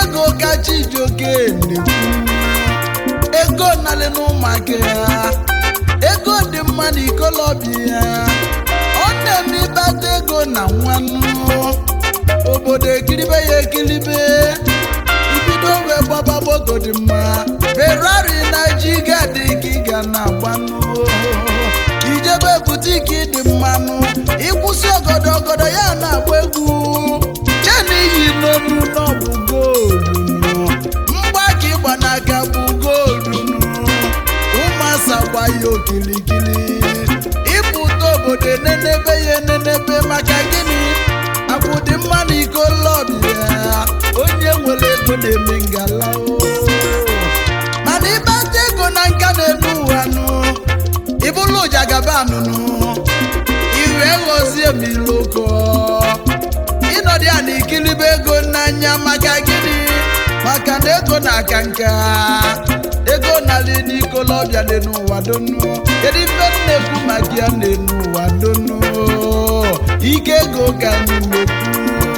ego ka chijioke na-ekwu ego nalị n'ụmụaka ya ego dị mma na ikolobịa ya ọ na-eme ịbata ego na nwannu obodo ekiribe ya ekiribe ibido wee gbaba moto dị mma ferrari na jiga dị ka ị ga na-agbanụ ijebe butiki dị mmanụ ịkwụsị ọgọdọ ọgọdọ ya na-agba egwu chena iyi n'onu n'ọbụ goolu mgbaka ịgba n'aka bụ goolu ụmụasa gba ya okilikili ịpụta obodo enenebe ya enenebe maka gịnị akwụdị mma na iko lọbịa onye nwere ego na-eme ngala o. mana ịbata ego na nka na-elu ụwa nụ ịbụlụ ụjagabanụnụ iwe ghọzie m iloko ịnọdụ ya na ikilibe ego n'anya maka gịnị maka na ego na-aka nka ego nalị n'ikolobịa dị n'ụwa donu kedu ife m na-ekwu maka ya na-enu ụwa donu ike ego ka anyị na-ekwu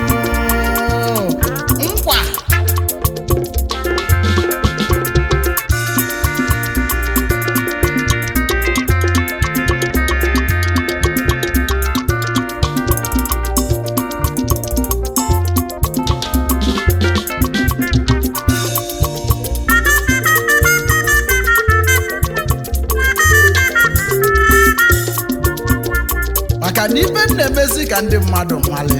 nkwa maka na ibe m na-emezi ka ndị mmadụ nwale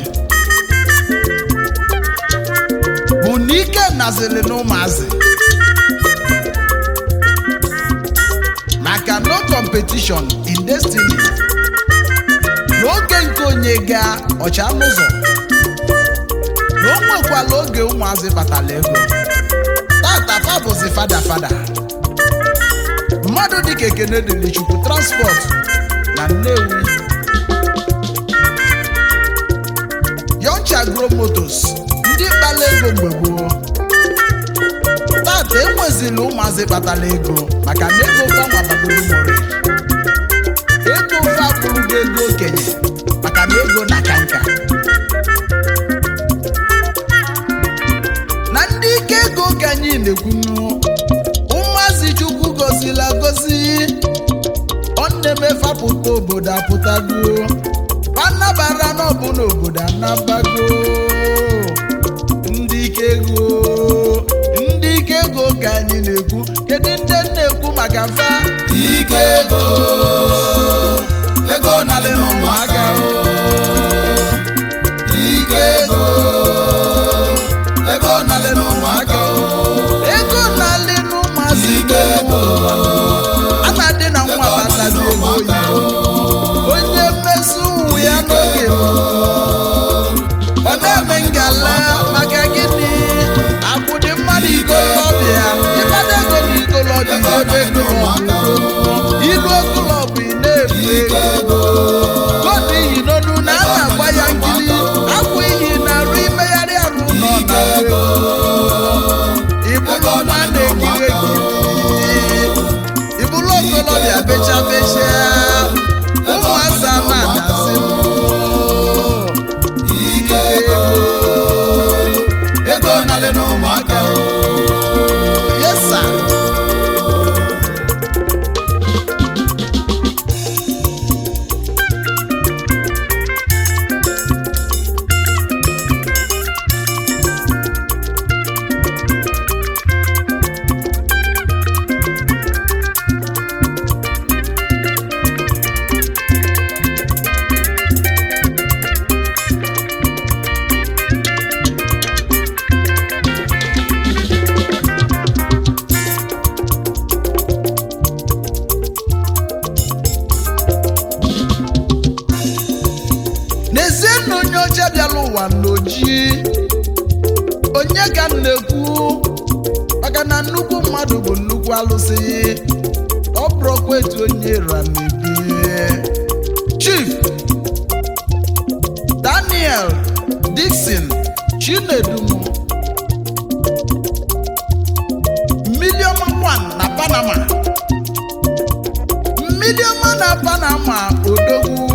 bụ na ike nazili n'ụmụazị maka no competition in destiny n'oge nke onye gaa ọcha n'ụzọ na o nwekwala oge ụmụazị batala ego tata fa bụzi fada fada mmadụ dịka ekene dịrị chukwu transport na nnewi Yoncha Agro Motors ndị kpala ego mgbe gboo tata enwezila ụmụazị kpatara ego maka na ego fanwa bagoro mori ego ofe abụrụgo ego okenye maka na ego na ka nka na ndị ike ego ka anyị na-ekwunu ụmụazị chukwu gozila gozi ọ na-emefapụta obodo apụtago anabara n'ọbụ n'obodo anabago ndị ike ego ndị ike ego ka anyị na-ekwu kedu ndị na-ekwu maka mfa ike ego ego nalị n'ụmụaka o. ike ego ego nalị n'ụmụaka o. ego na-alị n'ụmụazị ike ego a na-adị na nwa batazi ego oyibo onye mmeso ụmụ ya n'oge mbụ, ọ na-eme ngala maka gịnị akwụdị mmadụ ikolobịa ịbada ego na ikolobịa ebe ego ilu okolobụ ị na-efu ike ego ego koodu iyi n'onu na a na-agba ya nkiri akwụ iyi na-arụ imegharị arụ nọ na ego ịbụrụ nwa na-ekiri ekiri ịbụrụ okolobịa becha becha ụmụazị ama na-asị ike ego ego nalị n'ụmụaka o. yesa n'ezie na onye ọcha bịara ụwa n'oji onye ka m na-ekwu maka na nnukwu mmadụ bụ nnukwu alụsị ọ bụrụkwa etu onye ramebie chief daniel dixon chinedumo miliọma 1 na panama miliọma na panama odogwu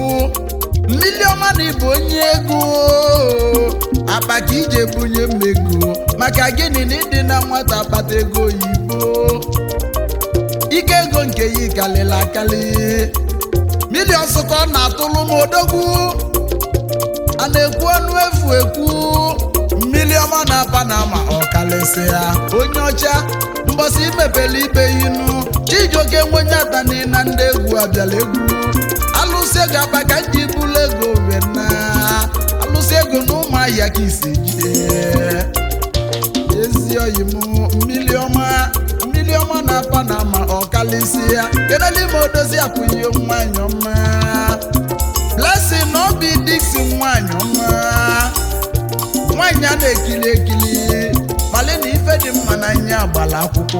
mmiliọma na ịbụ onye ego akpa ka ije bunye mmego maka gịnị na ịdị na nwata kpata ego oyibo ike ego nke ya kalịla akali milion ka ọ na-atụlụ m odogwu a na-ekwu ọnụ efu ekwu mmiri ọma na panama ọkalịsị ya onye ọcha mbọsị imepele ibe inu chijioke nwenyatani na ndị egwu abịala egwu alụsị ego akpa ka nji bụlụ ego wena alụsị ego na ụmụahịa ka isi jide ezi oyi m mmiri ọma mmiri ọma na panama ọkalịsị ya kenelime odozi apụghị nwanyị ọma blessing na obi diksi nwanyị ọma nwanyị a na-ekili ekili mali na ife dị mma n'anya agbala akwụkwọ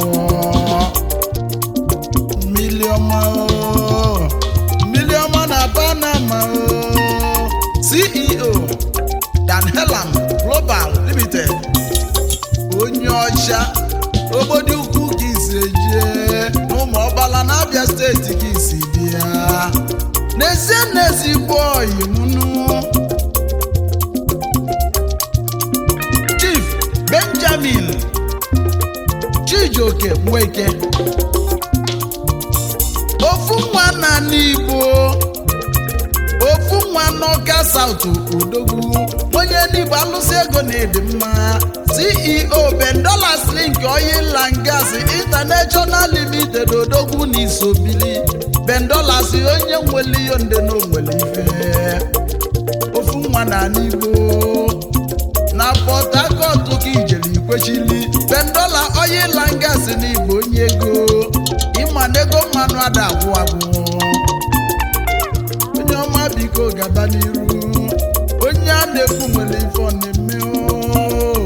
mmiri ọma o, mmiri ọma na panama o. ceo dan helam global limited onye ọcha obodo ukwu ka isi ejie n'ụmụ ọgbala na abịa steeti ka isi dị ya n'ezie n'ezigbo oyi mụnụ chief benjamin chijioke nweke ofu nwa na n'igbo ofu nwa n'ọka saut odogwu onye n'igbo alụsị ego na ịdị mma ceo bendolas link oil and gas international limited odogwu na isobili bendolas onye nwere ihe nde na onwere ife ofu nwa na n'igbo na port harcourt ka ijere ikwechili bendola oil and gas n'igbo onye ego ịma na ego mmanụ ada agwụ agwụ onye ọma biko gaba n'iru onye a na-ekwu nwere ife ọ na-eme oo.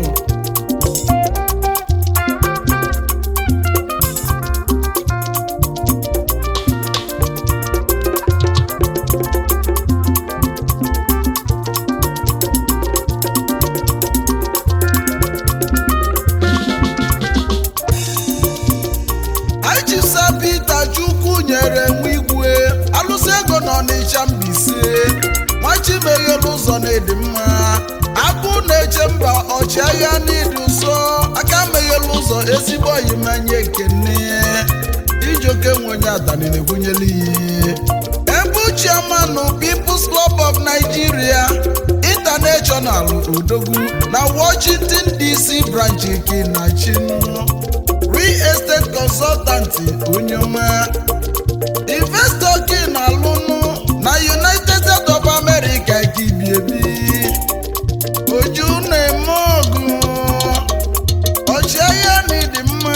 Achịsa Pita Chukwu nyere nwa igwe alụsị ego n'Ọnịcha Mbaise nwachimeghelu ụzọ na-edi mma agụ na-eche mba ọchịagha n'ịdị ụsọ aka meghelu ụzọ ezigbo oyimanye ekene ijoke nwenye adani na-egwunyela iyi ebu chairman People's Club of Nigeria International Odogwu na Washington DC branch Kinachinu real estate consultant onye ọma investor gị na-alụnụ na united states of america ka ibi ebi oju na-eme ọgụ ọchịagha na ịdị mma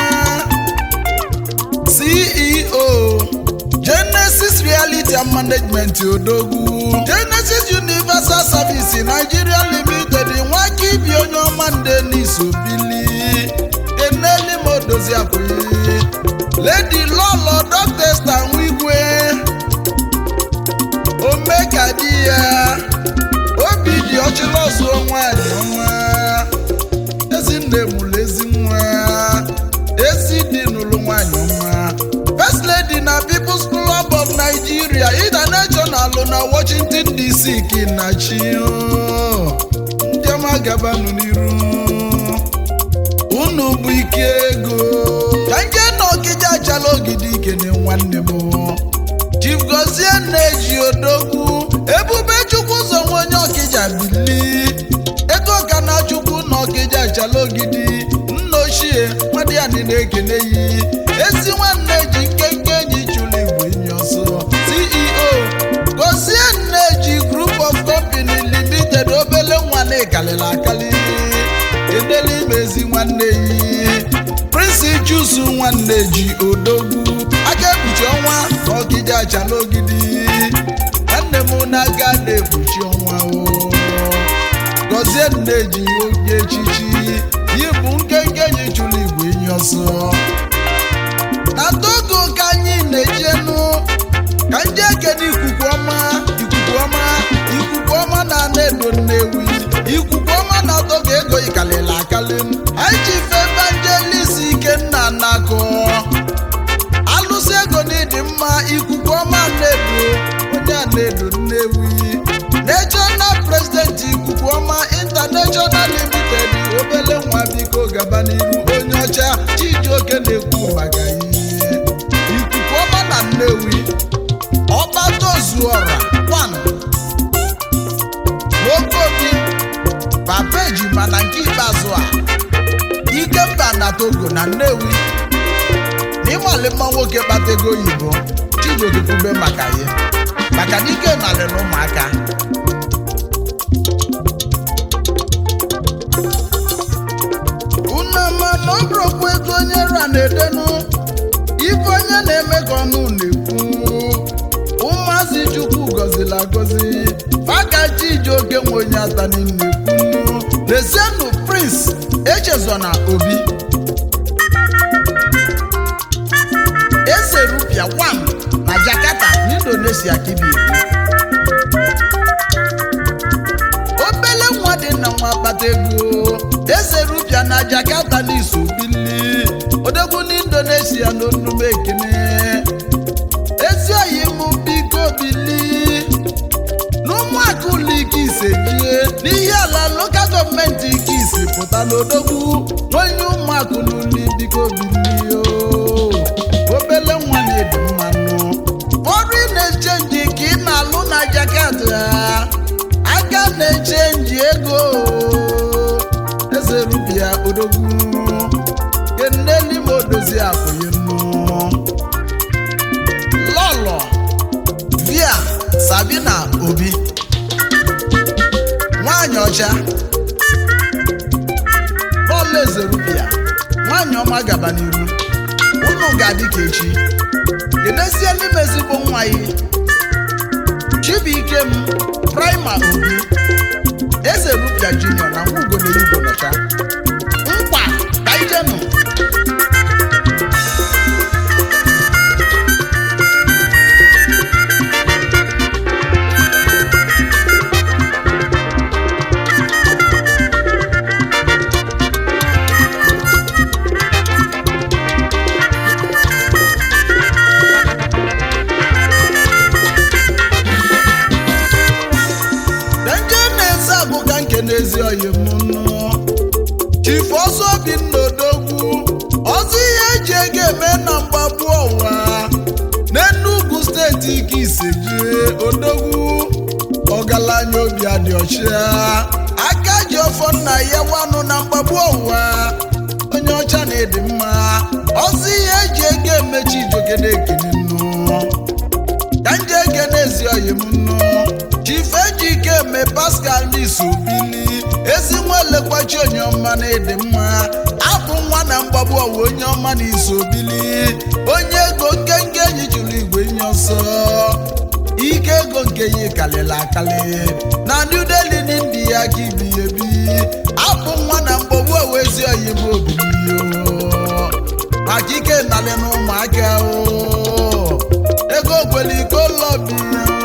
ceo genesis reality and management odogwu genesis universal service nigeria limited nwaka ibi onye ọma nde n'isobili eneli m odozi akwụghị lady lọlọ dọkịta nwigwe omeka di ya obi dị ọchịlọsụ nwanyị ọma ezinne mụrụ ezi nwa ezi dị n'ụlọ nwanyị ọma first lady na people's club of nigeria international na washington dc kinachi ndị ọma gabanụ n'iru unu bụ ike ego ka nje na ọkịja achala ogidi ikene nwanne m chief gozie na-eji odogwu ebube chukwu ụzọ nwe onye ọkịja bili ego ka na chukwu na ọkịja achala ogidi nna ochie nwadịani na-ekene yi ezi nwanne ji nkenke enyi chụrụ igwe enyi ọsọ ceo gozie na-eji group of company limited obele nwa na-ekalịla akali edela imezi nwanne yi prince jusu nwanne ji odogwu aka ekpuchi ọnwa na ọgide acha n'ogidi nwanne m na-aga na-ekpuchi ọnwa o gọzie nne ji onye echichi yi bụ nkenke enyi chụrụ igwe enyi ọsọ na togo ka anyị na-ejenu ka ndị ekene ikuku ọma ikuku ọma ikuku ọma na ana-edo nnewi ikuku ọma na togo ego ikalịla akali anyị ji fe evangelist ikenna nakọ alụsị ego n'ịdị mma ikuku ọma na-edo onye a na-edo nnewi national president ikuku ọma international limited obele nwa biko ga na-ekwu maka ihe ikuku ọma na nnewi ọgbatozuọra kwan n'okobi papa ejima na nke ikpeazụ a ikemba na togo na nnewi n'ịmali mma nwoke kpata ego oyibo chijioke kwube maka ya maka na ike nalị na ụmụaka unama na ọ bụrụkwa ego onye ra na-edenu ife onye na-eme ka ọnụ na-ekwu ụmụazị chukwu gọziri agọzi maka chijioke nwe onye ata n'ime kwunu lezienụ prince echezona obi eze rupia wam na jakarta n'indonesia kibi obele nwa dị na nwa akpata ego eze rupia na jakarta n'iso bili odogwu n'indonesia n'onume ekene ezi oyi mụ biko bili n'ụmụaka ụlọ ike ise jie n'ihe ala lokal gọọmenti ike isi pụta n'odogwu onye ụmụaka n'ụlọ biko bilio obele nwa na-ebi mmanụ ọrụ ị na-echenji ka ị na-alụ na jakarta aka na-echenji ego eze rubia odogwu keneli ma odozi akwụghị nnu lọlọ via sabina obi nwanyị ọcha bọọlụ eze rubia nwanyị ọma gaba n'iru unu ga-adị ka echi kenesie n'ime ezigbo nwa ya chibuike m prima obi eze rupia junior na nwa ugonere igbo nọcha nkwa ka ijenụ denje na-eze agụ ka nke n'ezi oyi m nụ chief ọzọ bi n'odogwu ọzọ ihe eji ego eme na mgbagbu ọnwa n'enugwu steeti ike isejie odogwu ọgaranya obi adị ọcha aka ji ọfọ nna ya wanụ na mgbagbu ọnwa onye ọcha na-edi mma ọzọ ihe eji ego emechi ijoke na-ekene nnụ ka nje ege n'ezi oyi m nnu chife ji ike eme pascal n'isobili ezi nwa elekwachi onye ọma na ịdị mma abụ nwa na mgbagbu ọwa onye ọma na isobili onye ego nkenke enyi chụrụ igwe nye ọsọ ike ego nke ya kalịrị akali na new delhi n'india ka ibi ebi abụ nwa na mgbagbu ọwa ezi oyi m obiliyo maka ike nalị na ụmụaka o ego kwere iko lọbi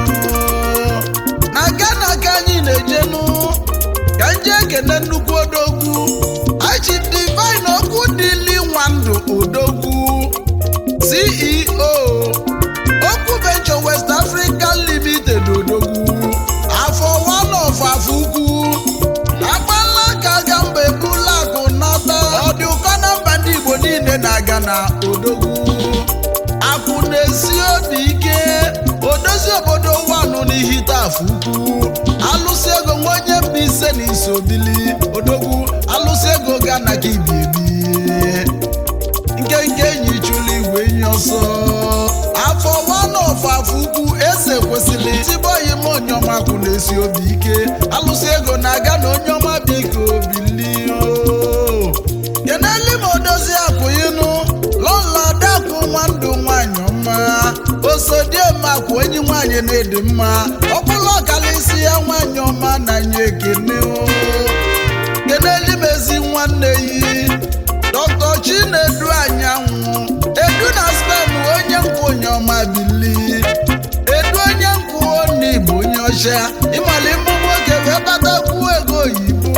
na gana ka anyị na-ejenu ka nje ekene nnukwu odogwu achi divine okwu dịli nwa ndụ odogwu ceo okwu venture west africa limited odogwu afọ one of afọ ukwu agbala ka ga mba ebula akụ nata ọ dị ụkọ na mba ndị igbo niile na-aga na odogwu akwụ na-esi obi ike odozi obodo wanụ n'ihite afọ ukwu alụsị ego nwa onye mba ise na isobili odogwu alụsị ego ga na ka ibi ebi nkenke enyi chụlụ igwe enyi ọsọ afọ wanọf afọ ukwu eze kwesịrị tiboyi m onyeọma kwụ na-esi obi ike alụsị ego na-aga na onyeọma biko bilio keneli ma odozi akwụyinụ lọla dakwu nwa ndụ nwanyị ọma osodiemakwa onye nwanyị na-edi mma ọbụla ọkalịsi ya nwanyị ọma na nye ekene o keneli m ezi nwanne yi dọkta chinedu anyanwụ edu na spen onye nkwụ onye ọma bili edu onye nkwụ oni bụ onye ọcha ịmali mbụ nwoke wee batakwu ego oyibo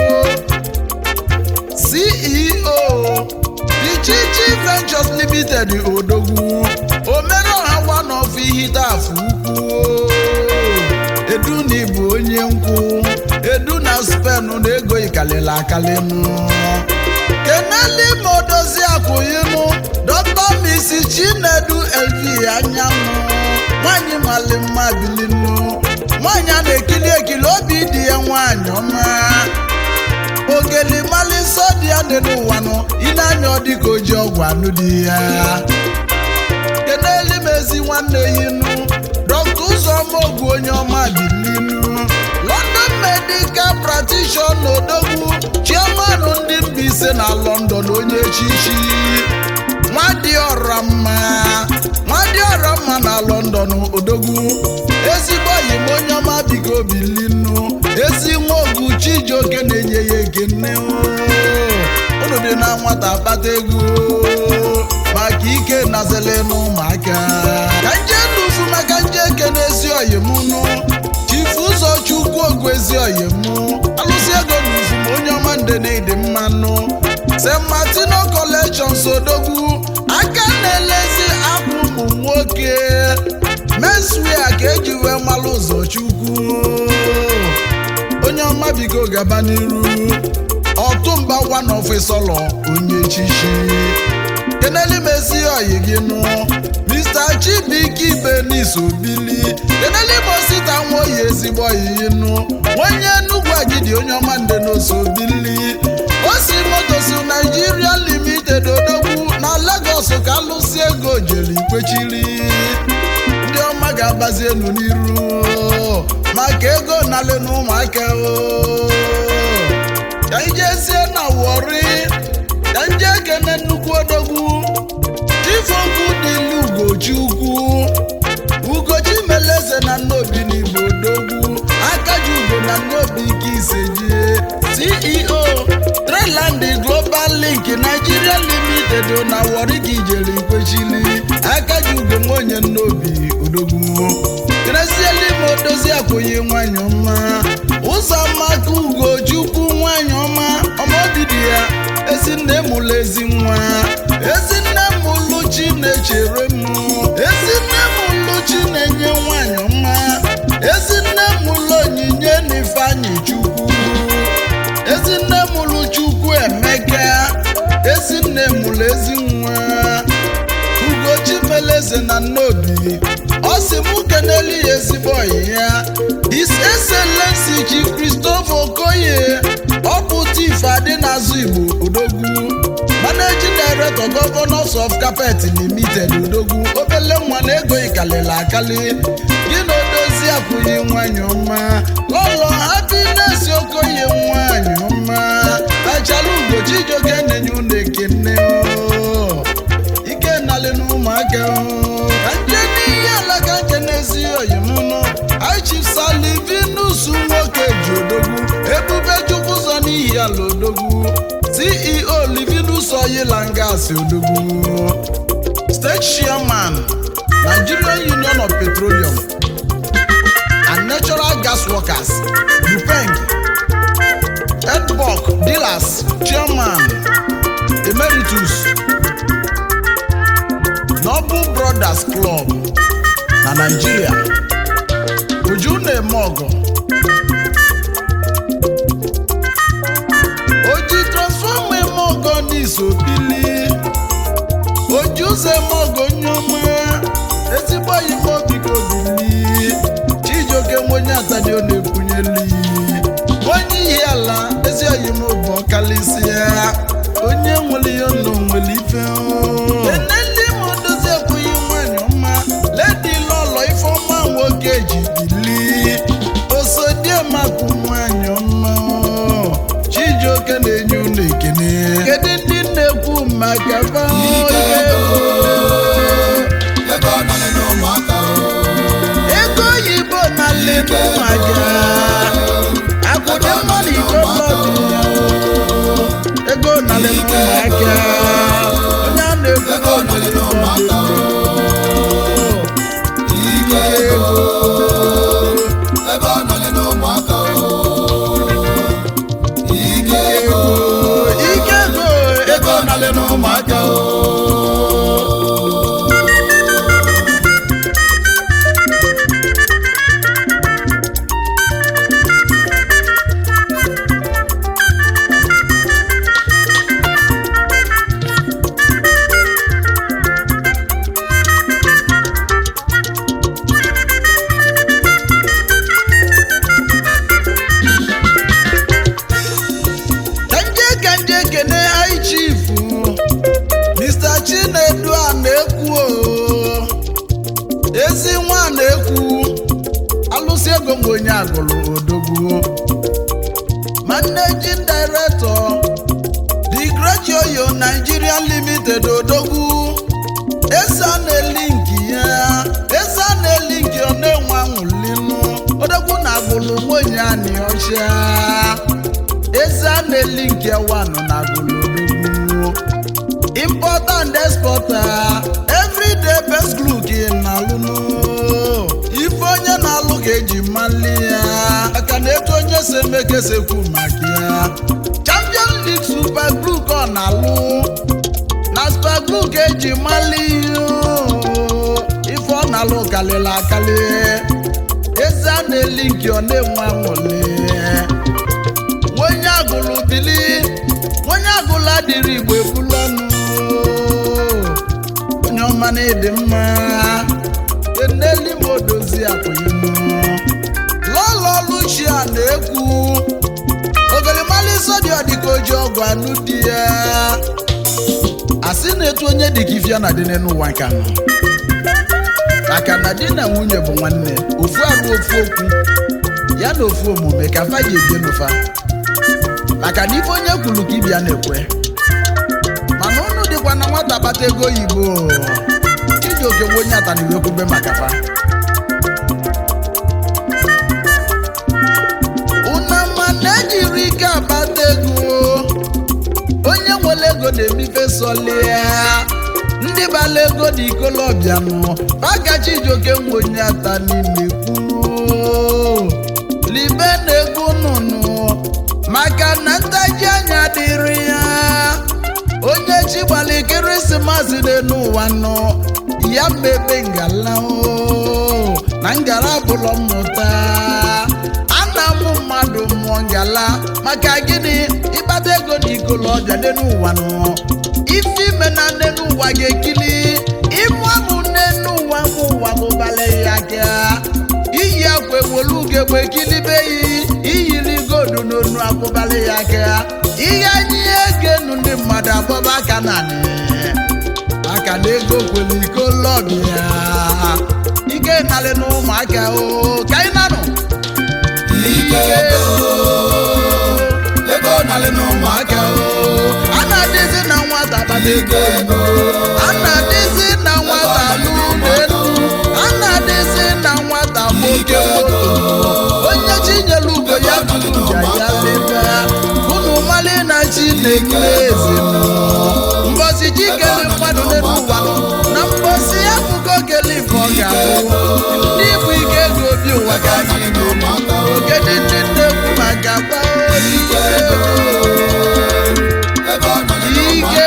ceo Ichichi Ventures Limited odogwu omereọha one of ihite afọ ukwu edu na ịbụ onye nkwụ edu na spen na ego ikalịla akalịnụ keneli ma odozi akwụyinụ dọkta anyanwụ nwanyị mali mma bilinu nwanyị a na-ekili ekili obi dị ya nwanyị ọma ogeli mali nsọ dị ya dị n'ụwa nụ ile anya ọ dịka oji ọgwụ anụ dị ya keneli m ezi nwanne yinu dọkta ụzọma ogwu onye ọma bilinu london medical practitioner odogwu chairman ndị Mbaise na london onye echichi nwadịọra mma nwadịọra mma na london odogwu ezigbo yi m onye ọma biko bilinu ezi nwa ogu chijioke na-enye ya ekene unu dị na nwata kpata ego maka ike nazele n'ụmụaka ka nje nufu maka nje ekene ezi oyimunu chifu ụzọ chukwu ogwu ezi oyimu alụsị ego nufu ma onye ọma nde na ịdị mmanụ st martino collection sodogwu aka na-elezi akwa ụmụ nwoke meswia ka eji wee malụ ụzọ chukwu onye ọma bigo gaba n'iru ọtụmba one ofisọlọ onye chichi keneli mezi oyi gị nụ mr chibike ibenis obili keneli mosita nwa oyi ezigbo oyiyi nụ onye enugwu agidi onye ọma nde n'oso obili osi motosi naijiria limited odogwu na lagos ka alụsi ego jeli kwechiri ndị ọma ga-agbazi elu n'iru maka ego nalị na ụmụaka o ka anyị jezie na wọri ka nje ekene nnukwu odogwu chifokwu dịlu ugochi ukwu ugochi meleze na nnobi n'igbo odogwu akaji ugo na nnobi ike isejie ceo treland global link nigeria limited na wọri ka ijere ikwechili akaji ugo nwaonye nnobi odogwu krezielime odozi akwụghị nwanyị ọma ụzọ maka ugochukwu nwanyị ọma ọmọdidi ya ezinne mụlụ ezi nwa ezinne mụlụ chi na-echere m ezinne mụlụ chi na-enye nwanyị ọma ezinne mụlụ onyinye na ifeanyị chukwu ezinne mụlụ chukwu emeka ezinne mụlụ ezi nwa ugochi meleze na nnobi ọ sị mụ keneli ya ezigbo ọyị ya his excellency chief christopher okoye ọ bụ tif adị n'azụ igbo odogwu managing director governors of carpet limited odogwu obele nwa na ego ikalili akali gị na odozi akwụghị nwanyị ọma lọlọ happiness okoye nwanyị ọma achala ugochi ijoke na-enye unu ekene o ike nalị n'ụmụaka o ka nje n'ihe alaka nke n'ezi oyimụnụ aichifsalivinus nwoke ji odogwu ebube chukwu ụzọ n'ihi ala odogwu ceo livinus oyilangas odogwu state chairman nigerian union of petroleum and natural gas workers upeng edbok dealers chairman emeritus Noble Brothers Club na Nigeria Uju na-eme ọgọ oji transfọma eme ọgọ n'isobili oji ụzọ eme ọgọ nyoma ezigbo ime obi ka obili Chijioke nwenye atadi ọ na-ekwunyeli onye ihe ala ezi oyim bụ ọkalịsịa onye nwere ihe nọ nwere ife eneli m dozi ekwughị nwanyị ọma ledi lọlọ ifeọma nwoke ji bili osodiemakụ nwanyị ọma Chijioke na-enye unu ekene kedu ndị na-ekwu maka fa Ike ego. Ego nọlị n'ụmụaka o. ego oyibo na lebu maja akwụde mmadụ iko mmadụ ego na lebu maja onye a na-ekwu Ego nọlị n'ụmụaka o. Ike ego. Ego nọlị n'ụmụaka o. Ike ego. ike ego ego na lebu n'ụmụaka o. onye agụrụ odogwu managing director the great yoyo nigeria limited odogwu esa na-elinki ya esa na-elinki ọ na-enwe anwụlinu odogwu na agụrụ nwunye anị ọcha esa na-elinki ewanụ na agụrụ odogwu importer and exporter everyday best look na alụnụ ife onye na-alụ ga-eji mali ya maka na etu onye si eme ka esekwu maka ya champion league super glue ka ọ na-alụ na super glue ka eji mali ya ife ọ na-alụ kalịla akali eze a na-eli nke ọ na-enwe anwụli onye agụlụ bili onye agụlụ adịrị igbo ebulu ọnụ onye ọma na ịdị mma eneli m odozi akwụghịm lọlọ luchia na-ekwu ogolimali sodi ọdịka oji ọgwụ anụ di ya asị na-etu onye dịka ifia na dị n'ụwa nka nọ maka na di na nwunye bụ nwanne ofu arụ ofu okwu ya na ofu omume ka fa ji ebie n'ụfa maka na ife onye kwuru ka ibia na-ekwe mana unu dịkwa na nwata kpata ego oyibo iji oke nwe onye ataniwe kwube maka fa unama na-ejiri ike akpata ego onye nwere ego na-emife sọlia ndị bala ego na ikolobịa nụ pagachi ijoke nwe onye ata n'ime kwuo libe na ego nụnụ maka na ntaji anya dịrị ya onye chi gbara ekeresimesi dị n'ụwa nọ ya mebe ngala o na ngala bụlọ mmụta ana mụ mmadụ mụọ ngala maka gịnị ịkpata ego na ikolobịa dị n'ụwa nọ ife ime na nne n'ụwa ga-ekili ịmụ amụ nne n'ụwa mụ ụwa mụbala ya aka iyi akwa ewolu ugegbe kilibe yi iyiri godu n'onu akwụbala ya aka ihe anyị egenu ndị mmadụ agbaba aka na anị aka na ego kwere iko lọdụ ya ike narị na ụmụaka o ka anyị nanụ ike ego ego nalị n'ụmụaka o a na-adịzi na nwata kpata ego ike ego a na-adịzi na nwata n'ụlọ elu a na-adịzi na nwata nwoke moto onye chinyere ugo ya tụja ya lebe unu mali na chi na-ekele eze mbọsi chi kele mmadụ n'elu ụwa na mbọsi ya bụgo kele ife ọ ga-abụ ndị bụ ike ego obi ụwa ga anyị n'ụmụaka o ogede ndị na-ekwu maka gbaa ike ego ego nalị ike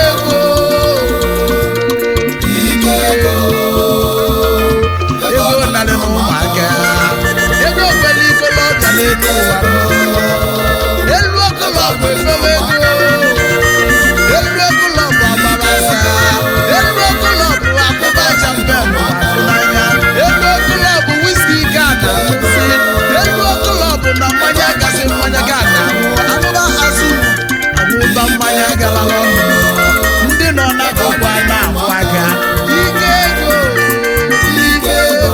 n'ụmụaka ego ike ego ego narị na ụmụaka ego kwere ikolobịa n'elu ụwa elu okolobụ efewe ego elu okolobụ agbabasa elu okolobụ akpụba champen n'anya elu okolobụ wiski ga na nsị elu okolobụ na mmanya gasị mmanya ga na anụba azụ anụba mmanya gara ọnụ ndị nọ n'akụkụ a na-ahụ aka ike ego ike ego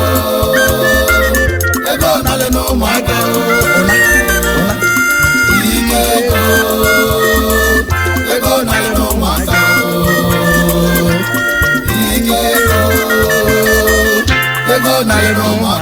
ego nalị n'ụmụaka ụna ụna ike ego ego nalị n'ụmụaka ike ego ego nalị n'ụmụaka